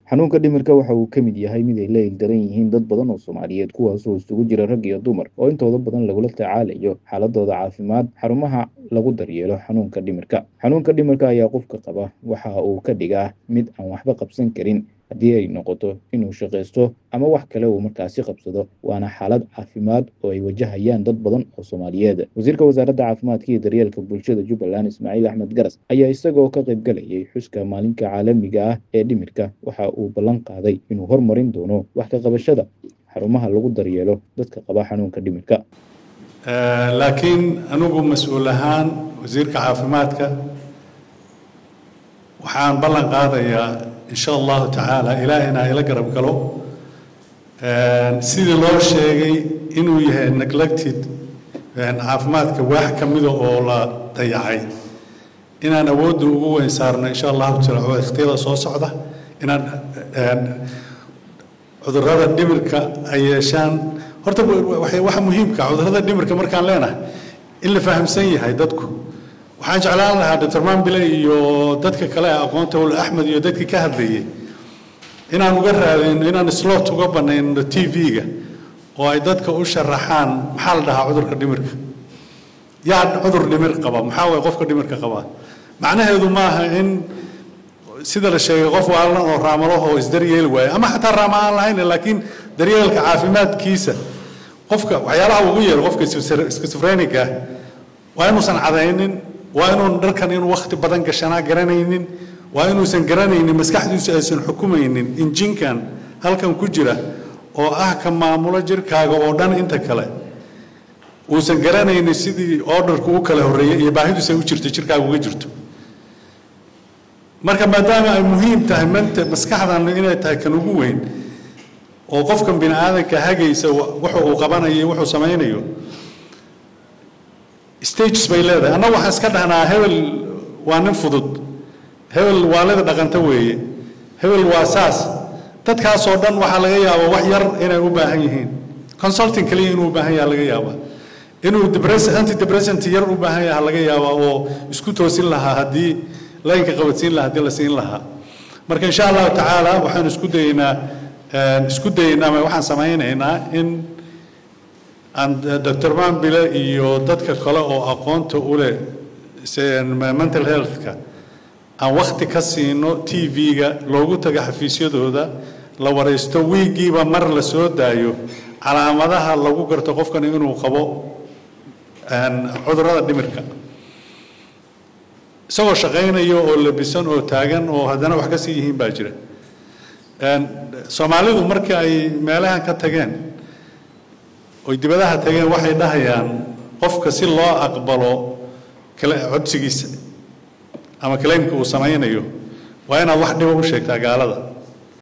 xanuunka dhimirka waxa uu ka mid yahay mid ay la ildaran yihiin dad badan oo soomaaliyeed kuwaasoo isugu jira rag iyo dumar oo intooda badan lagula tacaalayo xaaladooda caafimaad xarumaha lagu daryeelo xanuunka dhimirka xanuunka dhimirka ayaa qofka qaba waxa uu ka dhigaa mid aan waxba qabsan karin haddii ay noqoto inuu shaqaysto ama wax kale uu markaasi qabsado waana xaalad caafimaad oo ay wajahayaan dad badan oo soomaaliyeed wasiirka wasaaradda caafimaadka iyo daryeelka bulshada jubbaland ismaaciil axmed garas ayaa isagoo ka qayb galayay xuska maalinka caalamiga ah ee dhimirka waxa uu ballan qaaday inuu hormarin doono wax ka qabashada xarumaha lagu daryeelo dadka qaba xanuunka dhimirka laakiin anigu mas-uul ahaan wasiirka caafimaadka waxaan ballan qaadayaa in sha allahu tacaala ilaahina ila garab galo sidii loo sheegay inuu yahay neglected caafimaadka waax ka mida oo la dayacay inaan awoodda ugu weyn saarno insha allahu taala wakhtiyada soo socda inaan cudurrada dhimirka ay yeeshaan horta waxa muhiimka cudurrada dhimirka markaan leenahay in la fahamsan yahay dadku waxaan jeclaan lahaa doctor mambile iyo dadka kale ee aqoonta ul axmed iyo dadkii ka hadlayay inaan uga raadayno inaan slot uga banayno t v-ga oo ay dadka u sharaxaan maxaa la dhahaa cudurka dhimirka yaa cudur dhimir qaba maxaa waye qofka dhimirka qaba macnaheedu maaha in sida la sheegay qof waalan oo raamalaho isdaryeel waaye ama xataa raama aan lahayn laakiin daryeelka caafimaadkiisa qofka waxyaalaha ugu yeero qofka skisofreniga waa inuusan cadaynin waa inuun dharkan inuu wakhti badan gashanaa garanaynin waa inuusan garanaynin maskaxdiisu aysan xukumaynin injinkan halkan ku jira oo ah ka maamulo jirkaaga oo dhan inta kale uusan garanaynin sidii orderku u kala horreeyay iyo baahidiisa u jirto jirkaaga uga jirto marka maadaama ay muhiim tahay manta maskaxdan inay tahay kan ugu weyn oo qofkan bini aadanka hagaysa wuxuu uu qabanayo wuxuu samaynayo stages bay leedahay annagu waxaan iska dhahnaa hebel waa nin fudud hebel waalida dhaqanta weeye hebel waa saas dadkaasoo dhan waxaa laga yaabaa wax yar inay u baahan yihiin consulting kaliya inuu u baahan yaha laga yaabaa inuu anti depressant yar u baahan yaha laga yaabaa oo isku toosin lahaa haddii laynka qabadsiin lahaa haddii la siin lahaa marka insha allahu tacaala waxaan isku dayeynaa isku dayeynaa ama waxaan samaynaynaa in aan doctor mambile iyo dadka kale oo aqoonta u leh mental healthka aan wakhti ka siino t v-ga loogu tago xafiisyadooda la waraysto wiigiiba mar la soo daayo calaamadaha lagu garto qofkan inuu qabo cudurrada dhimirka isagoo shaqaynayo oo labisan oo taagan oo haddana wax ka sii yihiin baa jira soomaalidu markii ay meelahan ka tageen oy dibadaha tageen waxay dhahayaan qofka si loo aqbalo codsigiisa ama claimka uu samaynayo waa inaad wax dhiba u sheegtaa gaalada